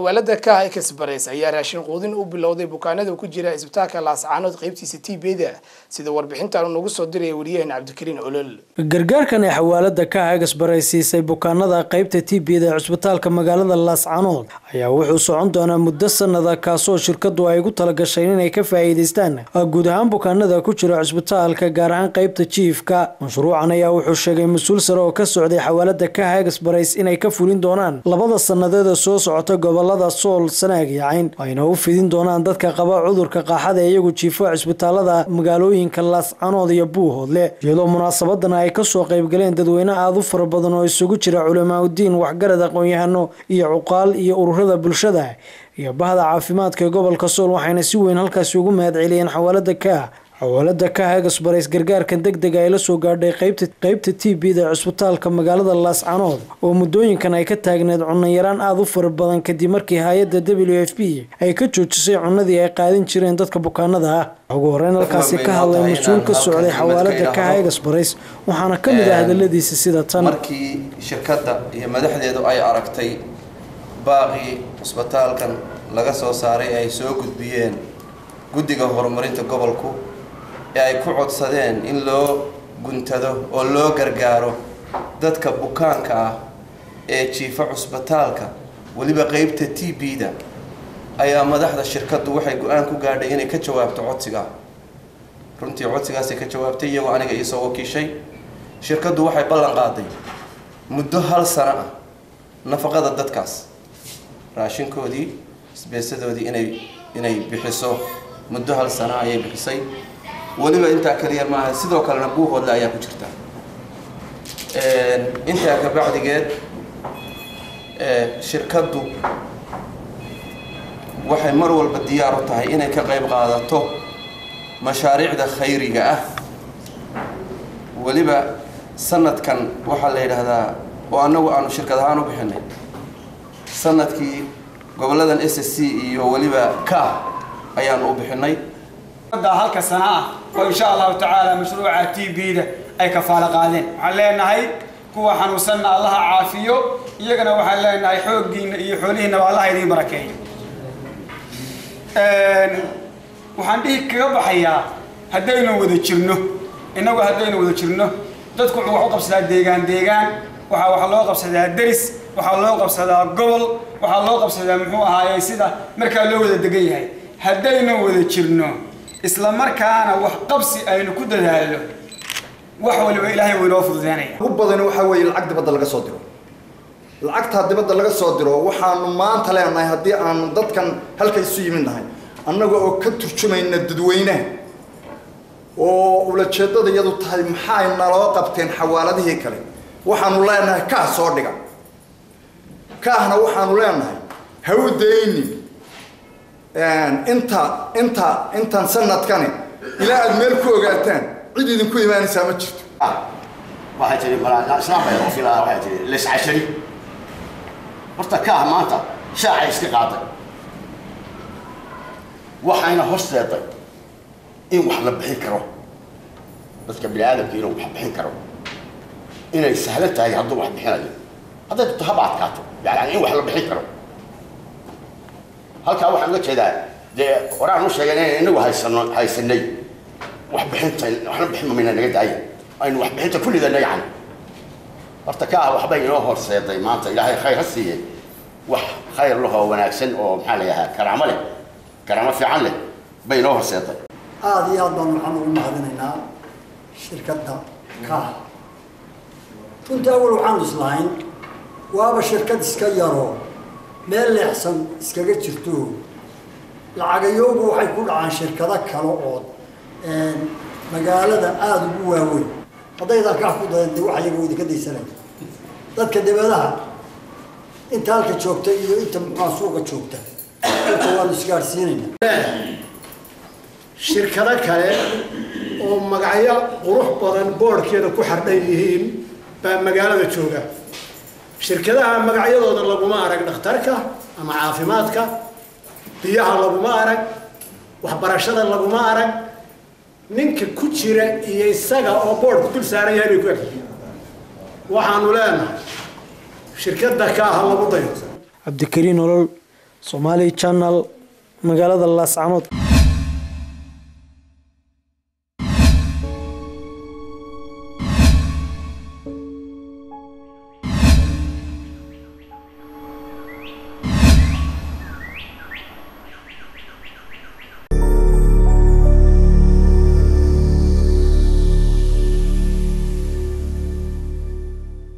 xawaalada ka express ayaa raashin quudin u bilowday bukaanada ku jira isbitaalka laascaanood qaybtiisa tbda sida warbixintan nagu soo diraya wariyaheen cabdikariin olol gargaarkan ee xawaalada ka express siisay bukaanada qaybta tbda ee cisbitaalka magaalada laascaanood ayaa wuxuu socon doonaa muddo sanada kaasoo shirkadu ay ugu talagashay inay ka faa'iidaystaan guud ahaan bukaanada ku jira cisbitaalka gaar ahaan qaybta jiifka mashruucan ayaa wuxuu sheegay mas-uul sare oo ka socday xawaalada ka express inay ka fulin doonaan labada sanadeeda soo socota gobolada sool sanaag iyo cayn ayna u fidin doonaan dadka qaba cudurka qaaxada ee iyagu jiifo cisbitaalada magaalooyinka laascanood iyo buuhoodle iyadoo munaasabadana ay kasoo qaybgaleen dadweyne aada u fara badan oo isugu jira culamaauddiin waxgarad aqoon-yahano iyo cuqaal iyo ururada bulshada iyo bahda caafimaadka ee gobolka sool waxayna si weyn halkaasi ugu mahad celiyeen xawaalada ka xawaalada ka express gargaarkan deg dega ay la soo gaadhay qaybta t b da cisbitaalka magaalada laascanood oo muddooyinkan ay ka taagneed cunayaraan aada u fara badan kadib markii hay-adda w f b ay ka joojisay cunadii ay qaadin jireen dadka bukaanada ah ugu horeyn halkaasi ka hadlay mas-uul ka socday xawaalada ka express waxaana ka mid ah hadaladiisa sida tan markii shirkadda iyo madaxdeedu ay aragtay baaqii cisbitaalkan laga soo saaray ay soo gudbiyeen guddiga horumarinta gobolku ee ay ku codsadeen in loo guntado oo loo gargaaro dadka bukaanka ah ee jiifa cusbitaalka weliba qeybta t b-da ayaa madaxda shirkaddu waxay go-aan ku gaadhay inay ka jawaabto codsiga runtii codsigaasay ka jawaabtay iyagoo aniga iisoo wakiishay shirkaddu waxay ballan qaaday muddo hal sano ah nafaqada dadkaas raashinkoodii isbeesadoodii inay inay bixiso muddo hal sano ayay bixisay weliba intaa kaliya maaha sidoo kalena buuhoodle ayaa ku jirta intaa ka bacdigeed shirkaddu waxay mar walba diyaar u tahay inay ka qayb qaadato mashaariicda khayriga ah weliba sanadkan waxaa la yidhaahdaa oo annagu aanu shirkad ahaan u bixinay sanadkii goboladan s s c iyo weliba ka ayaanu u bixinay halka sana ah oo insha allahu tacaala mashruuca t b-da ay kafaalo qaadeen waxaan leenahay kuwa xanuunsanna allaha caafiyo iyagana waxaan leenahay xooggiina iyo xoolihiinaba allaha idiin barakeeyo waxaan dhihi kaga baxayaa haddaynu wada jirno innagu haddaynu wada jirno dadku wuxuu wax u qabsadaa deegaan deegaan waxaa wax loo qabsadaa deris waxaa loo qabsadaa gobol waxaa loo qabsadaa muxuu ahaaye sida markaa loo wada degan yahay haddaynu wada jirno isla markaana wax qabsi aynu ku dadaalno wax waliba ilaahay wuu inoo fududeynaya ugu badani waxaa weeye lacag dibadda laga soo diro lacagtaa dibadda laga soo diro waxaanu maanta leenahay haddii aanu dadkan halka isu yimid nahay annaga oo ka turjumayna dadweynaha oo ulajeedada iyadu tahay maxay naloo qabteen xawaaladihii kale waxaanu leenahay kaah soo dhiga kaahna waxaanu leenahay ha u daynin inta inta intan sanadkani ilaa aada meel ku ogaataan cid idinku imaanaysaa ma jirto waxay tihi islaam bay oo filaa waxay tihi liscashari horta kaah maanta shaacay iska qaaday waxayna horseeday in wax la bixin karo dadka bini aadamka inuu wax bixin karo inay sahlan tahay hadduu wax bixinayo hadday dadto haba adkaato yani in wax la bixin karo halkaa waxaan uga jeedaa dee horaan u sheegay inaynu inagu haysano haysanay wax bixinta waxna bixin mamayna naga daaya aynu wax bixinta ku lidana yani horta ka ah waxbay inoo horseeday maanta ilaahay khayr ha siiye wax khayr lahoo wanaagsan oo maxaa la yidhahaa karaamo leh karaamo fiican leh bay inoo horseeday aada iyo aad baan waxaan ugu mahadinaynaa shirkadda kaah runtii awal waxaanu islahayn waaba shirkad iska yaroo meel leexsan iskaga jirto lacagayoogu waxay ku dhacaan shirkado kale oo magaalada aada ugu waaweyn haddaydan kax ku dayantay wax iyaga idinka daysanaya dadka dibadaha inta halka joogta iyo inta muxua suuqa joogta inta waanu isgaadhsiinayna shirkado kale oo magacyo qurux badan boodhkeeda ku xardhan yihiin baa magaalada jooga shirkadaha magacyadooda laguma arag dhakhtarka ama caafimaadka biyaha laguma arag waxbarashada laguma arag ninka ku jira iyo isaga oo boodhku dul saaran yahay bay ku egyihiin waxaanu leenahay shirkadda ka aha lagu dayo cabdikariin olol somaali channel magaalada laascanood